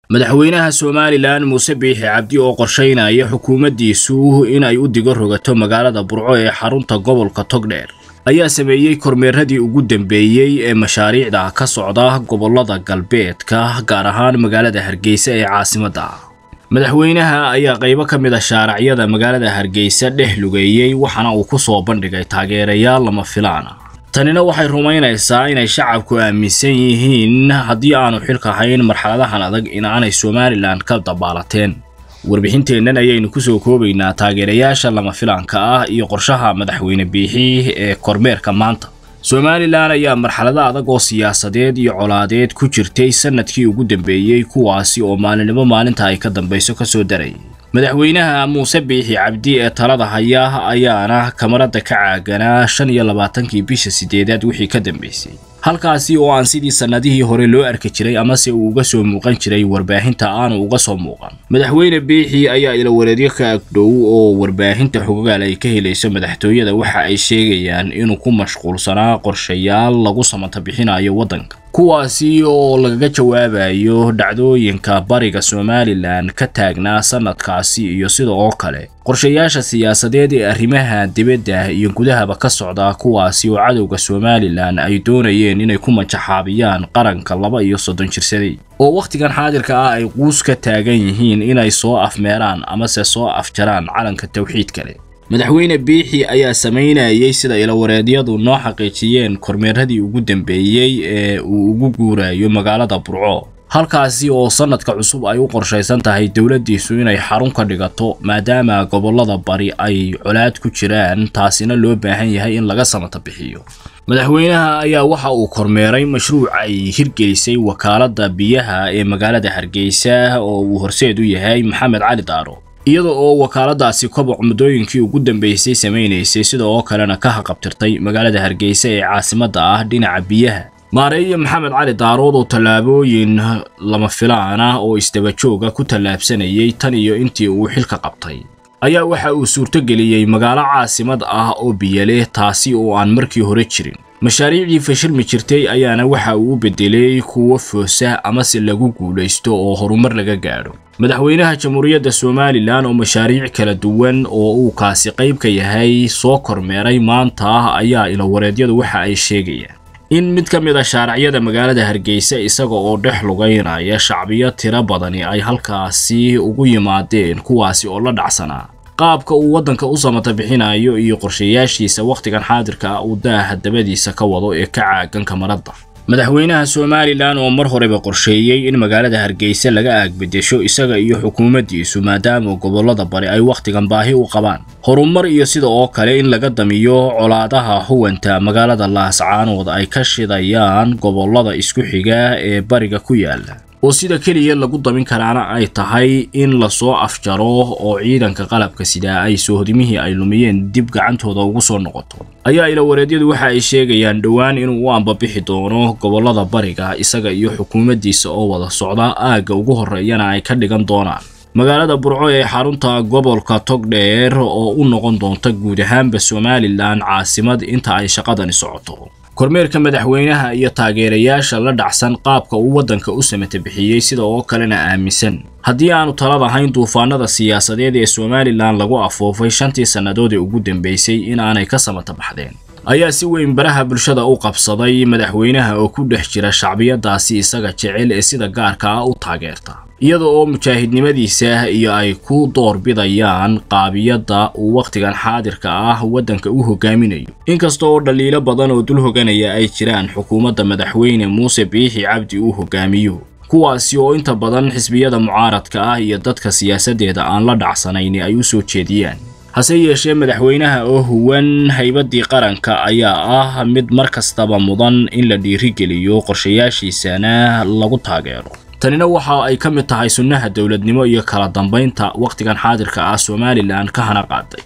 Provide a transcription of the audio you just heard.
madaxweynaha somalilan muuse biixi cabdi oo qorshaynaya xukuumaddiisu in ay u digo rogato magaalada burco ee xarunta gobolka togdheer ayaa sameeyey kormeeradii ugu dambeeyey ee mashaariicda ka socda gobollada galbeedka gaar ahaan magaalada hargeysa ee caasimadda madaxweynaha ayaa qaybo ka mid a shaaracyada magaalada hargeysa dhex lugeeyey waxaana uu ku soo bandhigay taageerayaal lama filaana tanina waxay rumaynaysaa inay shacabku aaminsan yihiin haddii aanu xilka hayn marxaladahan adag in aanay somalilan ka dabaalateen warbixinteennan ayaynu kusoo koobaynaa taageerayaasha lama filaanka ah iyo qorshaha madaxweyne biixi ee kormeerka maanta somalilan ayaa marxalado adag oo siyaasadeed iyo colaadeed ku jirtay sanadkii ugu dambeeyey kuwaasi oo maalinimo maalinta ay ka dambayso kasoo daray madaxweynaha muuse biixi cabdi ee talada haya ayaana kamarada ka caaganaa shan iyo labaatankii bisha sideedaad wixii ka dambeysay halkaasi oo aan sidii sannadihii hore loo arki jiray amase uu uga soo muuqan jiray warbaahinta aanu uga soo muuqan madaxweyne biixi ayaa ilawareedyo ka agdhow oo warbaahinta xogogaal ay ka helayso madaxtooyada waxa ay sheegayaan inuu ku mashquulsanaa qorshayaal lagu samata bixinayo waddanka kuwaasi oo lagaga jawaabayo dhacdooyinka bariga somalilan ka taagnaa sanadkaasi iyo sida oo kale qorshayaasha siyaasadeed ee arrimaha dibadda iyo gudahaba ka socda kuwaasi oo cadowga somalilan ay doonayeen inay ku majaxaabiyaan qaranka laba iyo soddon jirsaday oo wakhtigan xaadirka ah ay quus ka taagan yihiin inay soo afmeeraan amase soo afjaraan calanka tawxiid kale madaxweyne biixi ayaa samaynayay sida ilawareedyadu noo xaqiijiyeen kormeeradii ugu dambeeyey ee uu ugu guurayo magaalada burco halkaasi oo sanadka cusub ay u qorshaysan tahay dowladdiisu inay xarun ka dhigato maadaama gobollada bari ay colaad ku jiraan taasina loo baahan yahay in laga samata bixiyo madaxweynaha ayaa waxa uu kormeeray mashruuc ay hirgelisay wakaaladda biyaha ee magaalada hargeysa oo uu horseed u yahay maxamed cali daaro iyada oo wakaaladaasi koboc muddooyinkii ugu dambeysay samaynaysay sida oo kalena ka haqabtirtay magaalada hargeysa ee caasimadda ah dhinaca biyaha maareeye maxamed cali daarood oo tallaabooyin lama filaan ah oo isdabajooga ku tallaabsanayay tan iyo intii uu xilka qabtay ayaa waxa uu suurtogeliyey magaalo caasimad ah oo biyaleh taasi oo aan markii hore jirin mashaariicdii fashilmi jirtay ayaana waxa uu u beddelay kuwo foosa amase lagu guulaysto oo horumar laga gaadho madaxweynaha jamhuuriyadda somalilan oo mashaariic kala duwan oo uu kaasi qayb ka yahay soo kormeeray maanta ayaa ilawareedyadu waxa ay sheegayaan in mid ka mid a shaaracyada magaalada hargeysa isaga oo dhex lugaynaya shacbiyo tiro badani ay halkaasi ugu yimaadeen kuwaasi oo la dhacsanaa qaabka uu waddanka u samata bixinayo iyo qorshayaashiisa wakhtigan xaadirka ah uu daaha dabadiisa ka wado ee ka caagan kamaradda madaxweynaha somalilan oo mar horeba qorsheeyey in magaalada hargeysa laga aagbedesho isaga iyo xukuumaddiisu maadaama gobollada bari ay wakhtigan baahi u qabaan horumar iyo sida oo kale in laga damiyo colaadaha huwanta magaalada laascaanood ay ka shidayaan gobollada isku xiga ee bariga ku yaala oo sida keliya lagu damin karaana ay tahay in lasoo afjaro oo ciidanka qalabka sidaa ay soohodimihii ay lumiyeen dib gacantooda ugu soo noqoto ayaa ilawareedyadu waxa ay sheegayaan dhowaan inuu u ambabixi doono gobollada bariga isaga iyo xukuumaddiisa oo wada socda aagga ugu horreeyana ay ka dhigan doonaan magaalada burco ee xarunta gobolka togdheer oo u noqon doonta guud ahaanba somalilan caasimad inta ay shaqadani socoto kormeerka madaxweynaha iyo taageerayaasha la dhacsan qaabka uu waddanka u samata bixiyey sida oo kalena aaminsan haddii aanu talad ahayn duufaanada siyaasadeed ee somalilan lagu afoofay shantii sannadood ee ugu dambeysay in aanay ka samata baxdeen ayaa si weyn baraha bulshada u qabsaday madaxweynaha oo ku dhex jira shacbiyadaasi isaga jecel ee sida gaarka ah u taageerta iyada oo mujaahidnimadiisa iyo ay ku doorbidayaan qaabiyadda uu wakhtigan xaadirka ah waddanka u hogaaminayo inkasta oo dhaliilo badan oo dul hoganaya ay jiraan xukuumadda madaxweyne muuse biixi cabdi uu hogaamiyo kuwaasi oo inta badan xisbiyada mucaaradka ah iyo dadka siyaasaddeeda aan la dhacsanayni ay u soo jeediyaan hase yeeshee madaxweynaha oo huwan haybaddii qaranka ayaa ah mid mar kastaba mudan in la dhiirigeliyo qorshayaashiisana lagu taageero tanina waxa ay ka mid tahay sunnaha dowladnimo iyo kala dambaynta wakhtigan xaadirka ah somalilan ka hana qaaday